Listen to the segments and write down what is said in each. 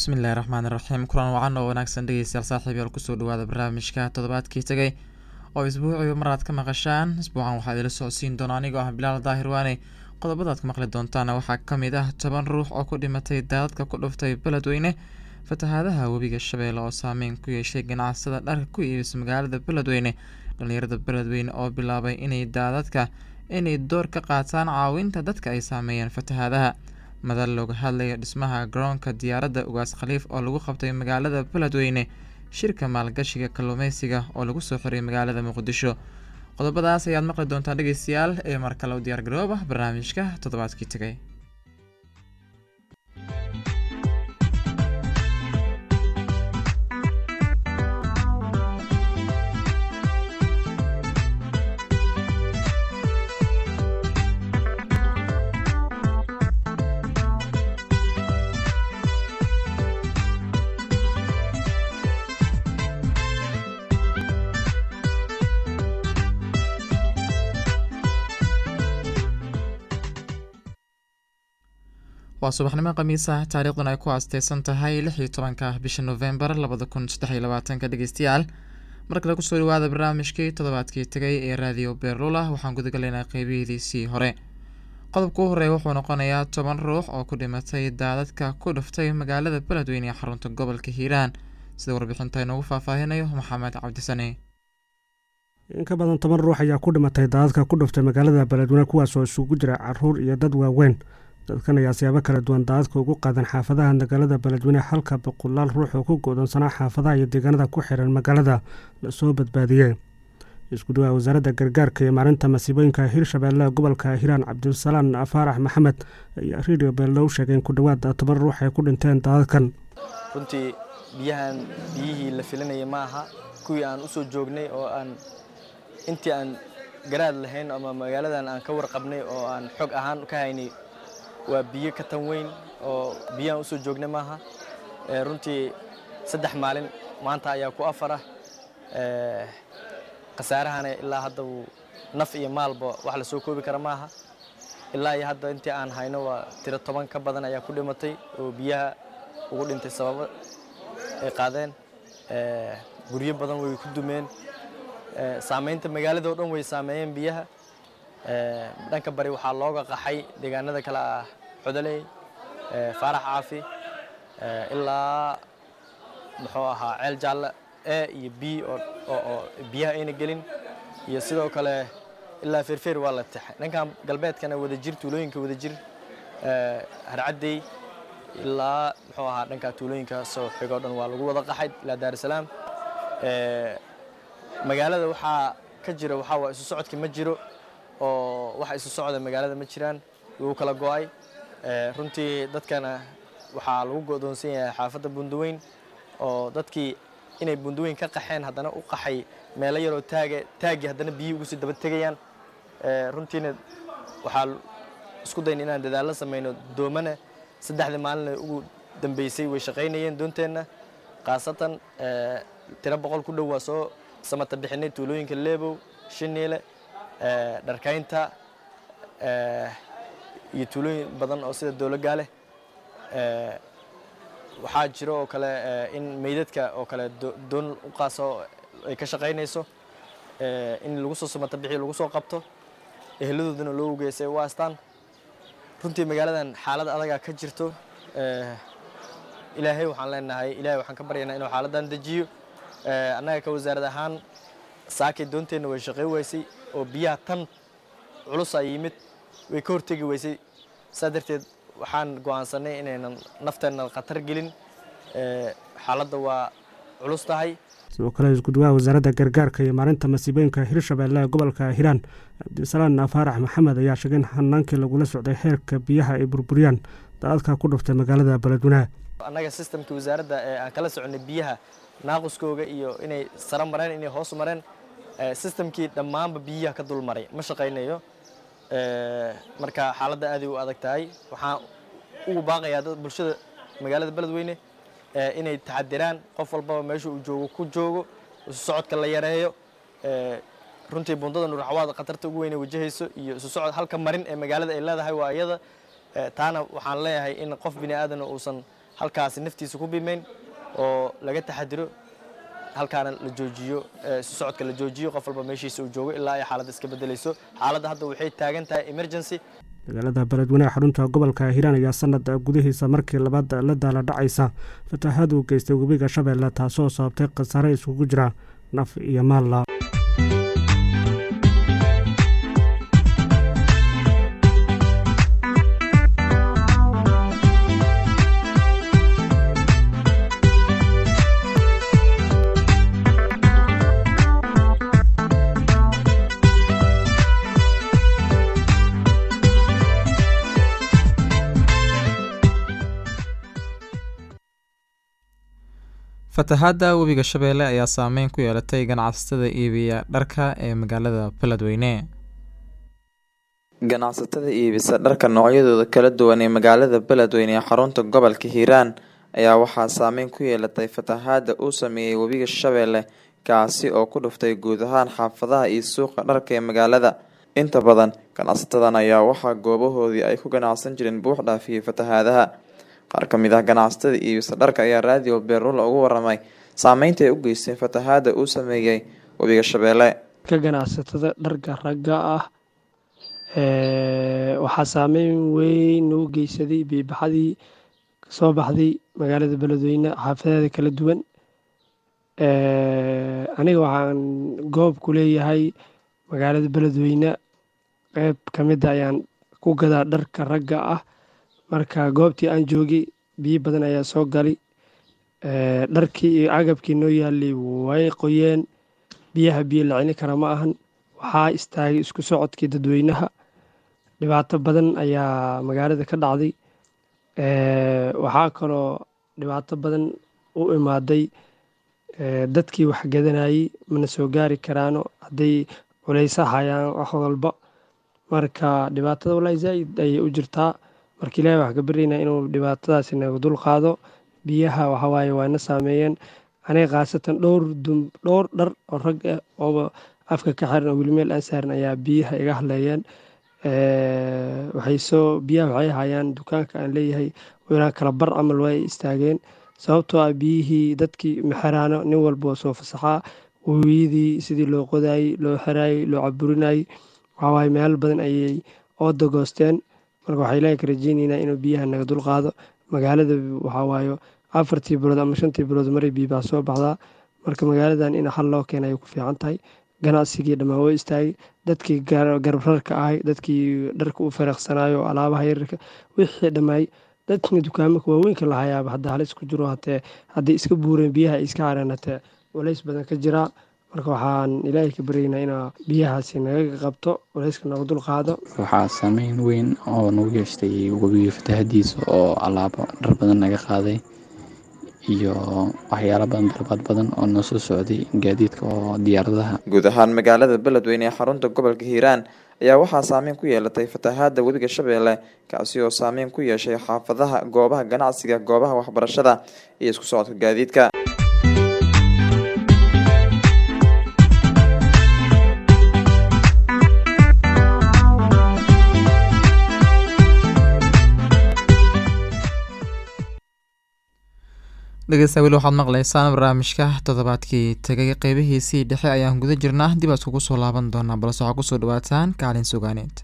bismillahi raxmaan iraxiim kulan wacan oo wanaagsan dhegeystayaal saaxiibayaal kusoo dhawaada barnaamijka toddobaadkii tegay oo isbuuciiba mar aad ka maqashaan isbuucan waxaa idila socodsiin doona anigoo ah bilaal daahir waane qodobadaad ku maqli doontaana waxaa ka mid ah toban ruux oo ku dhimatay daadadka ku dhuftay beledweyne fatahaadaha webiga shabeelle oo saameyn ku yeeshay ganacsada dharka ku iibisa magaalada beledweyne dhalinyarada beledweyne oo bilaabay inay daadadka inay door ka qaataan caawinta dadka ay saameeyeen fatahaadaha madal looga hadlaya dhismaha garoonka diyaaradda ugaas khaliif oo lagu qabtay magaalada beledweyne shirka maalgashiga kalluumeysiga oo lagu soo xiray magaalada muqdisho qodobadaas ayaad maqli doontaa dhegeystayaal ee mar kale u diyaar garooba barnaamijka toddobaadkii tegay waa subaxnimo khamiis ah taariikhdan ay ku aasteysan tahay lix iyo tobanka bisha novembar labada kun saddex iyo labaatanka dhegeystayaal mar kale kusoo dhawaada barnaamijkii toddobaadkii tegay ee raadiyo beerlula waxaan gudagalaynaa qeybihidiisii hore qodobka u horeeya wuxuu noqonayaa toban ruux oo ku dhimatay daadadka ku dhuftay magaalada beledweyne ee xarunta gobolka hiiraan sida warbixinta inoogu faahfaahinayo maxamed cabdisane in ka badan toban ruux ayaa ku dhimatay daadadka ku dhuftay magaalada beledweyne kuwaas oo isugu jira caruur iyo dad waaweyn dadkan ayaa siyaabo kala duwan daadadka ugu qaadan xaafadaha magaalada beledweyne halka boqolaal ruux oo ku go'doonsanaa xaafadaha iyo deegaanada ku xiran magaalada lasoo badbaadiyey isku dhawaha wasaaradda gargaarka iyo maalinta masiibooyinka hirshabeelle gobolka hiiraan cabdisalaan faarax maxamed ayaa redio beellow sheegay in ku dhowaad toban ruux ay ku dhinteen daadadkan runtii biyahan biyihii la filinaya ma aha kuwii aan u soo joognay oo aan intii aan garaad lahayn ama magaaladan aan ka warqabnay oo aan xog ahaan ka haynay waa biyo ka tan weyn oo biyahan usoo joognay maaha runtii saddex maalin maanta ayaa ku afara khasaarahana ilaa hadda wuu naf iyo maalba wax la soo koobi kara maaha ilaa iyo hadda intii aan hayno waa tiro toban ka badan ayaa ku dhimatay oo biyaha ugu dhintay sababo ay qaadeen guryo badan way ku dumeen saamaynta magaalada oo dhan way saameeyeen biyaha dhanka bari waxaa looga qaxay deegaanada kale ah codoley faarax caafi ilaa muxuu ahaa ceel jaalle e iyo b oo biyaha ayna gelin iyo sidoo kale ilaa feerfeer waa la taxay dhankan galbeedkana wadajir tuulooyinka wadajir harcaddey ilaa muxuu ahaa dhanka tuulooyinka soo xigoo dhan waa lagu wada qaxay ilaa daarusalaam magaalada waxaa ka jira waxaa waa isu socodki ma jiro oo waxa isu socda magaalada ma jiraan wuu kala go'ay runtii dadkana waxaa lagu go'doonsan yahay xaafadda bundaweyn oo dadkii inay bundaweyn ka qaxeen haddana u qaxay meelo yaroo taaga taagii haddana biyihii ugu sii daba tegayaan runtiina waxaa isku dayn inaan dadaallo samayno doomana saddexdii maalina ugu dambeysay way shaqaynayeen doonteenna khaasatan tiro boqol ku dhow waa soo samata bixinay tuulooyinka leebow shiniile dharkaynta iyo tuulooyin badan oo sida dowlogaaleh waxaa jiro oo kale in meydadka oo kale doon u qaaso ay ka shaqaynayso in lagu soo samata bixiyo lagu soo qabto eheladoodana loo ogeysay u astaan runtii magaaladan xaalad adagaa ka jirto ilaahay waxaan leenahay ilaahay waxaan ka baryaynaa inuu xaaladdan dejiyo annaga ka wasaarad ahaan saakay doonteenna way shaqay waysay oo biyaha tan culusaa yimid way ka hortegi weysay saa darteed waxaan go'aansanay inaynan nafteenna khatar gelin xaaladda waa culus tahay sidoo kale iskuduwaha wasaaradda gargaarka iyo maalinta masiibooyinka hirshabeelle gobolka hiiraan cabdisalaan faarax maxamed ayaa sheegay in hanaankii lagula socday heerka biyaha ay burburiyaan daadadka ku dhuftay magaalada beledweynaha annaga sistamka wasaaradda ee aan kala soconay biyaha naaquskooga iyo inay saro mareen inay hoos mareen sistamkii dhammaanba biyaha ka dul maray ma shaqaynayo marka xaaladda aaday u adag tahay waxaan ugu baaqayaa dad bulshada magaalada beledweyne inay taxadiraan qof walbaba meesha uu joogo ku joogo isu socodka la yareeyo runtii bundada nurxawaad khatarta ugu weyn wajahayso iyo isu socod halka marin ee magaalada ay leedahay waa iyada taana waxaan leeyahay in qof bini aadan uusan halkaasi naftiisa ku bimayn oo laga taxadiro halkaana la joojiyo isu socodka la joojiyo qof walba meeshiisa uu joogo ilaa ay xaaladda iska bedelayso xaaladda hadda waxay taagan tahay emergency magaalada beledweyneha xarunta gobolka hiiraan ayaa sanad gudihiisa markii labaad la daala dhacaysa fatahaad uu geystay webiga shabeelle taasoo sababtay khasaare isugu jira naf iyo maalla fatahaadda webiga shabeelle ayaa saameyn ku yeelatay ganacsatada iibiya dharka ee magaalada beledweyne ganacsatada iibisa dharka noocyadooda kala duwan ee magaalada beledweyne ee xarunta gobolka hiiraan ayaa waxaa saameyn ku yeelatay fatahaadda uu sameeyey webiga shabeelle kaasi oo ku dhuftay guud ahaan xaafadaha iyo suuqa dharka ee magaalada inta badan ganacsatadan ayaa waxaa goobahoodii ay ku ganacsan jireen buux dhaafiyey fatahaadaha qaar ka mid ah ganacsatada iibisa dharka ayaa raadiyo beerula ugu waramay saameynta ay u geysteen fatahaada uu sameeyey webiga shabeelle ka ganacsatada dharka ragga ah waxaa saameyn weyn u geysaday biibaxadii kasoo baxday magaalada beledweyne xaafadeeda kala duwan aniga waxaan goob ku leeyahay magaalada beledweyne qeyb ka mida ayaan ku gadaa dharka ragga ah marka goobtii aan joogay biyo badan ayaa soo galay dharkii iyo agabkii noo yaalay way qoyeen biyaha biyo la celin kara ma ahan waxaa istaagay isku socodkii dadweynaha dhibaato badan ayaa magaalada ka dhacday waxaa kaloo dhibaato badan u imaaday dadkii wax gadanayey mana soo gaari karaano hadday culeysa hayaan wax walba marka dhibaatada walahi zaaid ayay u jirtaa marka ilahi wax ka baryaynaa inuu dhibaatadaasi naga dul qaado biyaha waxawaaye waana saameeyeen aniga khaasatan dhowr dhowr dhar oo rag ah ooba afka ka xiran oo weli meel aan saaran ayaa biyaha iga hadleeyeen waxay soo biyaha waxay hayaan dukaanka aan leeyahay ilaa kala bar camal way istaageen sababtoo ah biyihii dadkii maxeraano nin walba oo soo fasaxaa webiyadii sidii loo qodaayey loo xiraayey loo caburinayey waxawaaye meel badan ayay ooda goosteen marka waxaa ilaahay ka rajeyneynaa inuu biyaha naga dul qaado magaalada waxawaayo afartii bilood ama shantii bilood maray biibaa soo baxdaa marka magaaladan in hal loo keena ay ku fiican tahay ganacsigii dhammaan woo istaagay dadkii garbararka ahay dadkii dharka u fariiqsanayo alaabaha yararka wixii dhammaay dadkina dukaamaka waaweynka lahayaaba hadda halis ku jiro hatee hadday iska buureen biyaha ay iska careen hatee culays badan ka jiraa marka waxaan ilaahay ka baryaynaa inaa biyahaasi naga qabto culayska naga dul qaado waxaa saameyn weyn oo nagu yeeshtay webiga fatahadiisa oo alaabo dhar badan naga qaaday iyo waxyaalo badan dalbaad badan oo noo soo socday gaadiidka oo diyaaradaha guud ahaan magaalada beledweyne ee xarunta gobolka hiiraan ayaa waxaa saameyn ku yeelatay fatahaada webiga shabeelle kaasi oo saameyn ku yeeshay xaafadaha goobaha ganacsiga goobaha waxbarashada iyo isku socodka gaadiidka dhegeysta weli waxaad maqleysaan barnaamijka toddobaadkii tegay qeybihiisii dhexe ayaan guda jirnaa dib aad kugu soo laaban doonaa balse waxaa kusoo dhawaataan kaalin sugaaneed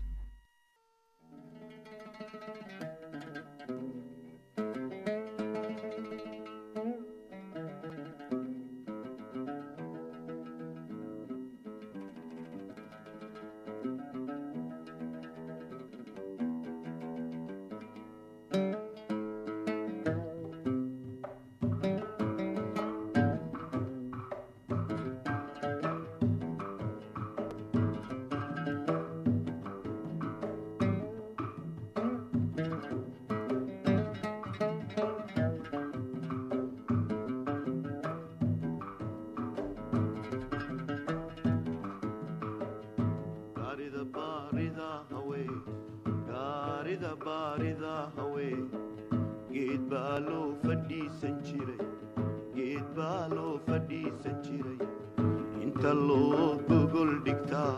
geed baa loo fadhiisan jiray geed baa loo fadhiisan jiray inta loo gogol dhigtaa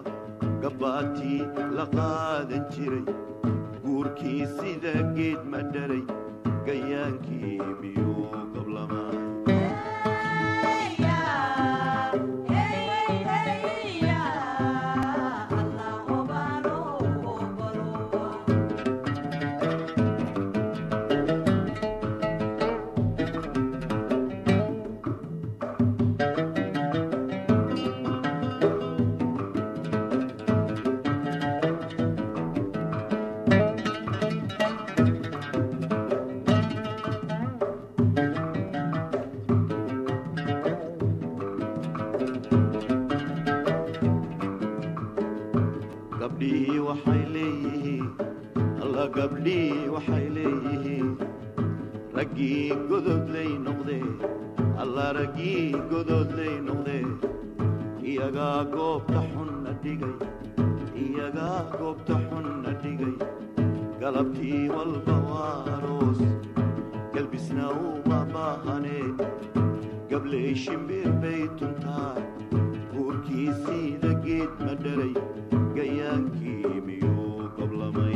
gabbaatii la qaadan jiray guurkii sida geed ma dhalay gayaankii miyuu gablamay gabdhihii waxay leeyihiin alla gabdhihii waxay leeyihiin raggii gododlay noqdee alla raggii gododlay noqdee iyagaa goobta xunna dhigay iyagaa goobta xunna dhigay galabtii walba waa aroos galbisna uma baahanee gabley shimbir bay tuntaa guurkii siida geed ma dhalay gayaankii miyuu gablamay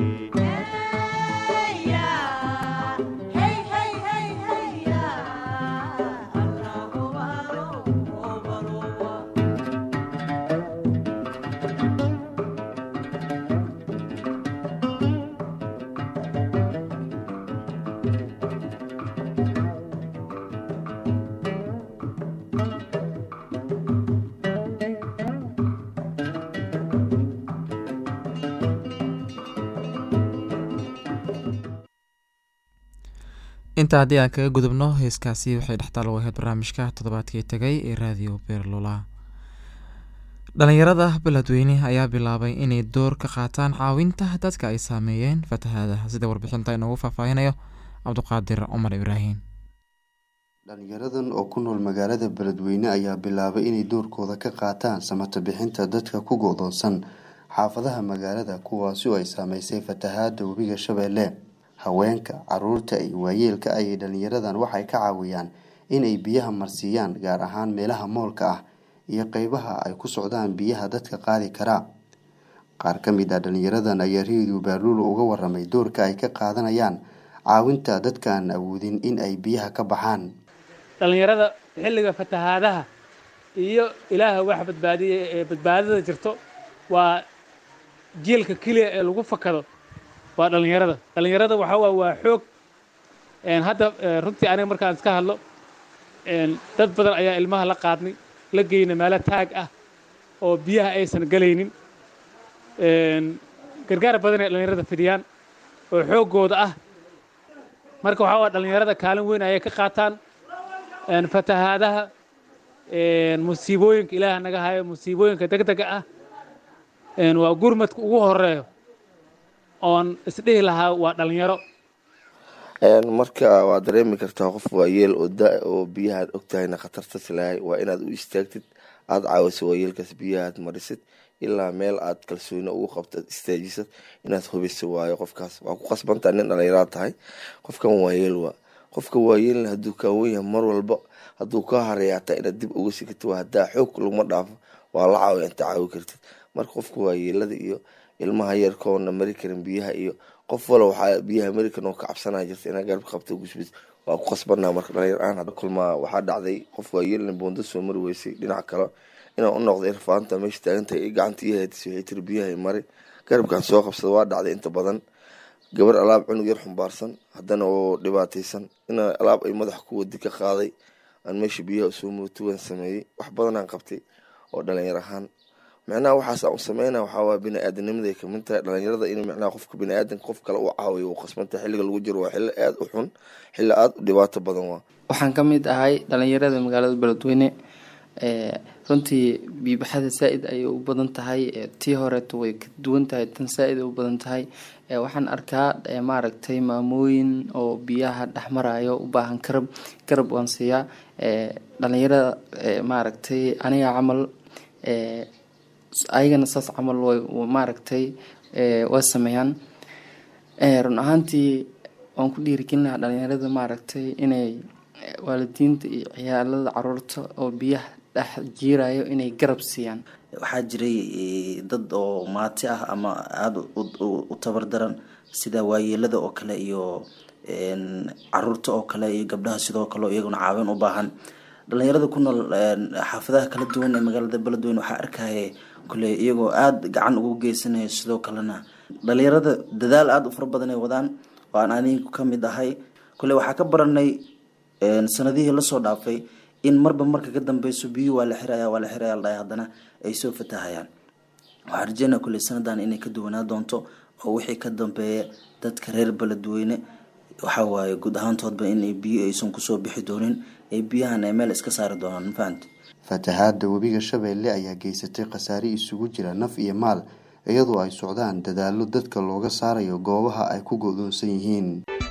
intaa haddii aan kaga gudubno heeskaasi waxay dhextaal u ahayd barnaamijka toddobaadkii tegay ee raadiyo beerlula dhalinyarada beledweyne ayaa bilaabay inay door ka qaataan caawinta dadka ay saameeyeen fatahaadaha sida warbixinta inoogu faahfaahinayo cabduqaadir cumar ibraahim dhalinyaradan oo ku nool magaalada beledweyne ayaa bilaabay inay doorkooda ka qaataan samata bixinta dadka ku go-doonsan xaafadaha magaalada kuwaasi oo ay saameysay fatahaada webiga shabeelle haweenka caruurta iyo waayeelka ayay dhalinyaradan waxay ka caawiyaan inay biyaha marsiiyaan gaar ahaan meelaha moolka ah iyo qeybaha ay ku socdaan biyaha dadka qaadi karaa qaar ka mid ah dhalinyaradan ayaa reediyo baaluul uga waramay doorka ay ka qaadanayaan caawinta dadkaan awoodin in ay biyaha ka baxaan dhallinyarada xilliga fatahaadaha iyo ilaaha wax badbaadiya ee badbaadada jirto waa jiilka keliya ee lagu fakado waa dhallinyarada dhallinyarada waxaa waa waa xoog hadda runtii aniga markaan iska hadlo dad badan ayaa ilmaha la qaadnay la geyna meelo taag ah oo biyaha aysan galaynin gargaar badan ay dhallinyarada fidiyaan oo xooggooda ah marka waxaa waa dhallinyarada kaalin weyn ayay ka qaataan fatahaadaha musiibooyinka ilaah naga hayo musiibooyinka degdega ah waa gurmadka ugu horeeyo oon isdhihi lahaa waa dhalinyaro marka waad dareemi kartaa qof waayeel oo da oo biyahaad ogtahayna khatarta silahay waa inaad u istaagtid aada caawiso waayeelkaas biyahaad marisid ilaa meel aad kalsooni ugu qabto ad istaajisad inaad hubiso waayo qofkaas waa ku qasbantaa nin dhalinyaraad tahay qofkan waayeel waa qofka waayeelna hadduu kaawen yahay mar walba hadduu kaa hareeyaataa inaad dib uga sikito waa haddaa xoog laguma dhaafo waa la caawiya inta caawi kartid marka qofka waayeelada iyo ilmaha yarkoona mari karin biyaha iyo qof wala waxaa biyaha american oo ka cabsanaa jirta inaa garab qabto gusbid waa ku qasbanaa marka dhalinyar aan hadda kulmaa waxaa dhacday qof waayeelna boonda soo mari weysay dhinac kale inaan u noqday irfaanta meesha taagantahay i gacanta ii haydis waxay tiri biyaha mari garabkaan soo qabsada waa dhacday inta badan gabar alaab cunug yar xumbaarsan haddana oo dhibaataysan ina alaab ay madax ku wadi ka qaaday aan meesha biyaha usoo mootuwan sameeyey wax badanaan qabtay oo dhalinyar ahaan micnaha waxaas aan u sameyna waxaawaa bini-aadamnimaday kamid tahay dhalinyarada in micnaha qofka bini-aadanka qof kale u caawiyo uu qasbantay xilliga lagu jiro waa xilli aada u xun xilli aada u dhibaato badan waa waxaan ka mid ahay dhalinyarada magaalada beledweyne runtii biibaxada saa-id ayay u badan tahay tii horeeto way ka duwan tahay tan saa-id ay u badan tahay waxaan arkaa maaragtay maamooyin oo biyaha dhexmarayo u baahan garab garab waan siiyaa dhalinyarada maaragtay aniga camal ayagana saas camal way maaragtay way sameeyaan run ahaantii waan ku dhiirigelin lahaa dhalinyarada maaragtay inay waalidiinta iyo ciyaalada caruurta oo biyaha dhex jiirayo inay garab siiyaan waxaa jiray dad oo maati ah ama aada u tabar daran sida waayeelada oo kale iyo caruurta oo kale iyo gabdhaha sidoo kale iyaguna caawin u baahan dhalinyarada ku nool xaafadaha kala duwan ee magaalada beledweyne waxaa arkaya kule iyagoo aada gacan ugu geysanaya sidoo kalena dhalinyarada dadaal aada u fara badan ay wadaan oo aan anigu ka mid ahay kule waxaa ka baranay sanadihii lasoo dhaafay in marba marka ka dambeyso biyuhu waa la xiraya waa la xiraya la dhahay haddana ay soo fatahayaan waxaa rajeynaya kule sanadan inay ka duwanaa doonto oo wixii ka dambeeya dadka reer beledweyne waxa waaye guud ahaantoodba inay biyo aysan kusoo bixi doonin ee biyahan ay meel iska saari doonaan mafahamte fatahaada webiga shabeelle ayaa geysatay khasaare isugu jira naf iyo maal iyadoo ay socdaan dadaallo dadka looga saarayo goobaha ay ku go-doonsan yihiin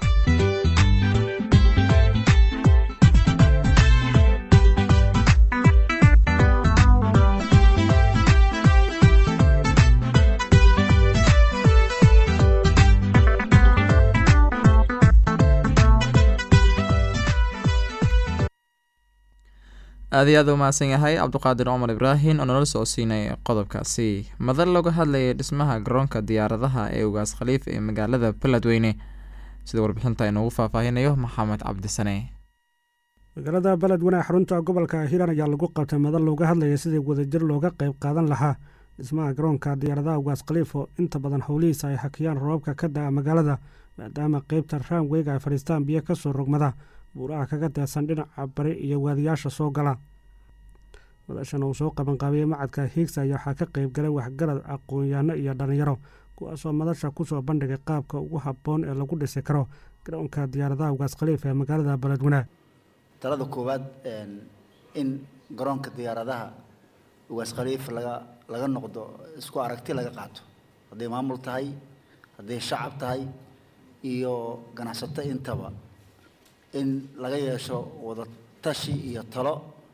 aad iyo aad u mahadsan yahay cabduqaadir cumar ibraahim oo nala soo siinay qodobkaasi madal looga hadlayay dhismaha garoonka diyaaradaha ee ugaas khaliif ee magaalada beledweyne sida warbixinta inoogu faahfaahinayo maxamed cabdisane magaalada beledweyne xarunta gobolka hiiraan ayaa lagu qabtay madal looga hadlayay sidii wadajir looga qayb qaadan lahaa dhismaha garoonka diyaaradaha ugaas khaliif oo inta badan howlihiisa ay hakiyaan roobabka ka da-a magaalada maadaama qeybta raamweyga ay fadhiistaan biyo kasoo rogmada buuraha kaga deesan dhinaca bari iyo waadiyaasha soo gala madashan uu soo qabanqaabiyey macadka hiigsa ayaa waxaa ka qeyb galay waxgarad aqoon-yaano iyo dhallinyaro kuwaasoo madasha kusoo bandhigay qaabka ugu habboon ee lagu dhisi karo garoonka diyaaradaha ugaas khaliif ee magaalada beledweyne talada koowaad in garoonka diyaaradaha ugaas khaliif laga laga noqdo isku aragti laga qaato hadday maamul tahay hadday shacab tahay iyo ganacsato intaba in laga yeesho wada tashi iyo talo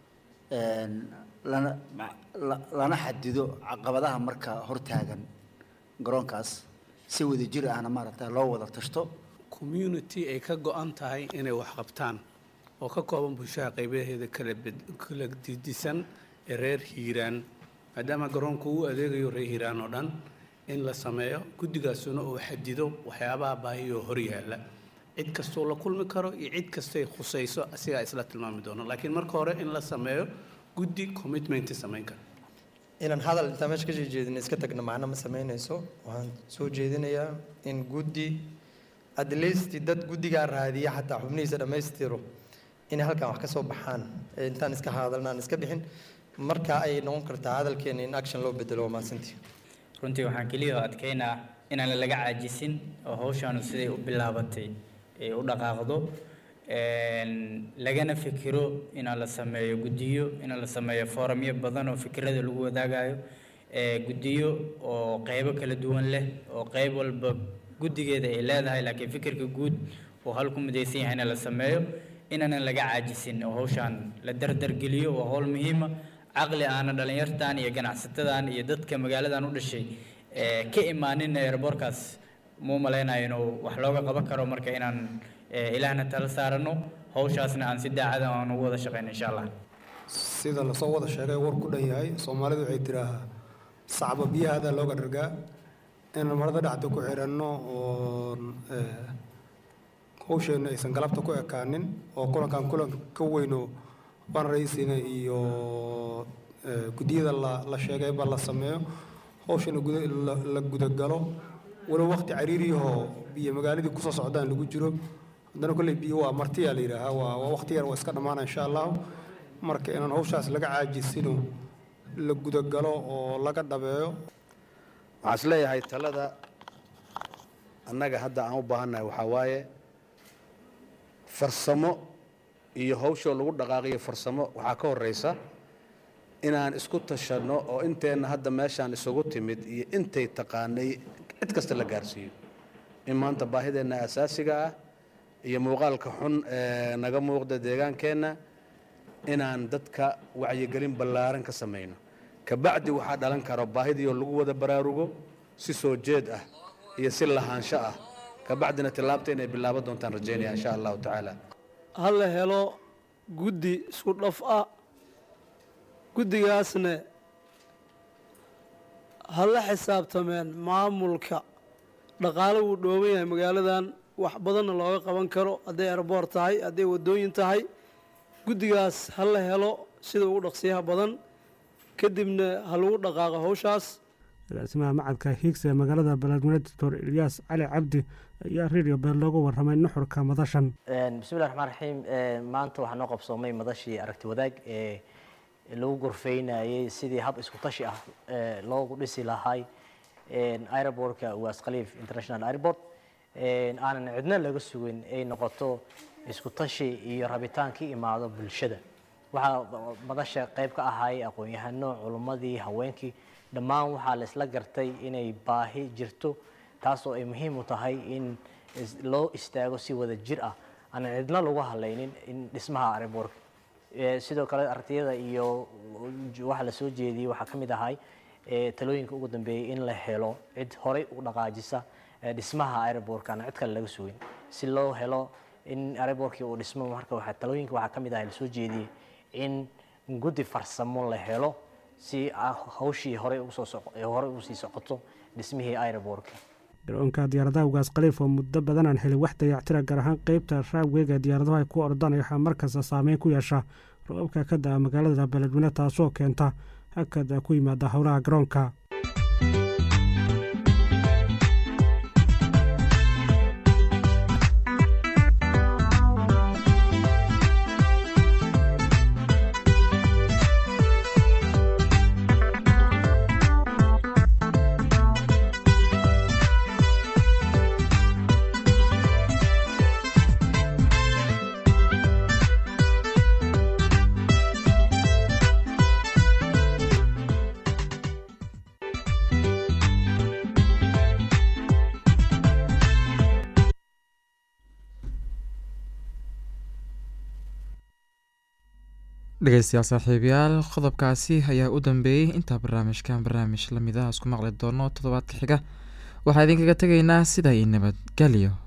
lana lana xadido caqabadaha marka hortaagan garoonkaas si wada jir ahna maaragta loo wada tashto community ay ka go-an tahay inay wax qabtaan oo ka kooban bulshada qaybaheeda kala kala didisan ee reer hiiraan maadaama garoonku uu adeegayo reer hiiraan oo dhan in la sameeyo guddigaasuna uu xadido waxyaabaha baahiyoo hor yaalla cid kastoo la kulmi karo iyo cid kastay khusayso asigaa isla tilmaami doono laakiin marka hore in la sameeyo guddi commitment samayn kara inaan hadal intaan meesha ka soo jeedin iska tagno macno ma samaynayso waxaan soo jeedinayaa in guddi at least dad guddigaa raadiya xataa xubnihiisa dhammaystiro inay halkan wax ka soo baxaan intaan iska hadalna aan iska bixin marka ay noqon kartaa hadalkeena in action loo bedelo waa mahadsantii runtii waxaan keliya adkeynaa inaan laga caajisin oo hawshaanu siday u bilaabatay ay u dhaqaaqdo lagana fikiro inaan la sameeyo guddiyo inaan la sameeyo foramyo badan oo fikirada lagu wadaagayo guddiyo oo qeybo kala duwan leh oo qeyb walba guddigeeda ay leedahay laakiin fikirka guud oo hal ku midaysan yahay in la sameeyo inaanan laga caajisin oo hawshaan la dardargeliyo waa howl muhiima caqli aana dhallinyartan iyo ganacsatadan iyo dadka magaaladan u dhashay ka imaanin airborkaas muu malaynayo inuu wax looga qaban karo marka inaan ilaahna tala saarano hawshaasna aan si daacada aan ugu wada shaqeyno insha allah sida lasoo wada sheegay war ku dhan yahay soomaalidu waxay tiraahaa sacba biyahaada looga dhargaa inaan marada dhacda ku xiranno oo hawsheenna aysan galabta ku ekaanin oo kulankan kulan ka weyno ban raisina iyo guddiyada la la sheegayba la sameeyo hawshana la gudagalo walow waqti cariiriyahoo biyo magaaladii kusoo socdaan lagu jiro haddana kolley biyo waa martiyaa la yidhaahaa waa waa waqti yar waa iska dhammaana insha allahu marka inaan hawshaas laga caajisino la gudagalo oo laga dhabeeyo waxaan is leeyahay talada annaga hadda aan u baahannahay waxaa waaye farsamo iyo hawshoo lagu dhaqaaqiyo farsamo waxaa ka horreysa inaan isku tashanno oo inteenna hadda meeshaan isugu timid iyo intay taqaanay cid kasta la gaarsiiyo in maanta baahideenna asaasiga ah iyo muuqaalka xun ee naga muuqda deegaankeenna inaan dadka wacyigelin ballaaran ka samayno kabacdi waxaa dhalan karo baahidiioo lagu wada baraarugo si soo jeed ah iyo si lahaansho ah kabacdina tillaabta inay bilaaban doontaan rajaynaya insha allahu tacaala ha la helo guddi isku dhaf ah guddigaasna ha la xisaabtameen maamulka dhaqaale wuu dhooban yahay magaaladan wax badanna looga qaban karo hadday airboort tahay hadday waddooyin tahay guddigaas ha la helo sida ugu dhaqsiyaha badan kadibna ha lagu dhaqaaqo hawshaas agaasimaha macadka hiigsa ee magaalada beledweyne doctor ilyaas cali cabdi ayaa radio beel loogu warramay nuxurka madashan bismillahi raxmaan raxiim maanta waxaa noo qabsoomay madashii aragti wadaag ee lagu gorfeynayay sidii hab isku tashi ah loogu dhisi lahay aerobortka waas khaliif international airport aanan cidna laga sugin ay noqoto isku tashi iyo rabitaan ka imaado bulshada waxaa madasha qayb ka ahay aqoon-yahano culummadii haweenkii dhammaan waxaa la isla gartay inay baahi jirto taasoo ay muhiim u tahay in loo istaago si wada jir ah aanan cidna lagu hadlaynin in dhismaha airbortka sidoo kale artiyada iyo waxa la soo jeediyey waxaa ka mid ahay talooyinka ugu dambeeyey in la helo cid horey u dhaqaajisa dhismaha airbortka aan cid kale laga sugin si loo helo in airbortkii uu dhismo marka waxaa talooyinka waxaa ka mid ahay la soo jeediyey in guddi farsamo la helo si hawshii horey horey usii socoto dhismihii airbortka garoonka diyaaradaha ugaas khaliif oo muddo badan aan helin wax dayactira gaar ahaan qeybta raabweega diyaaradahu ay ku ordaan waxaa markasta saameyn ku yeesha roobabka ka da-a magaalada beledweyne taasoo keenta hakad ku yimaada howlaha garoonka dhegeystayaal saaxiibayaal qodobkaasi ayaa u dambeeyey intaa barnaamijkan barnaamij lamid ah isku maqli doono toddobaadka xiga waxaa idinkaga tegaynaa sidaa iyo nabadgelyo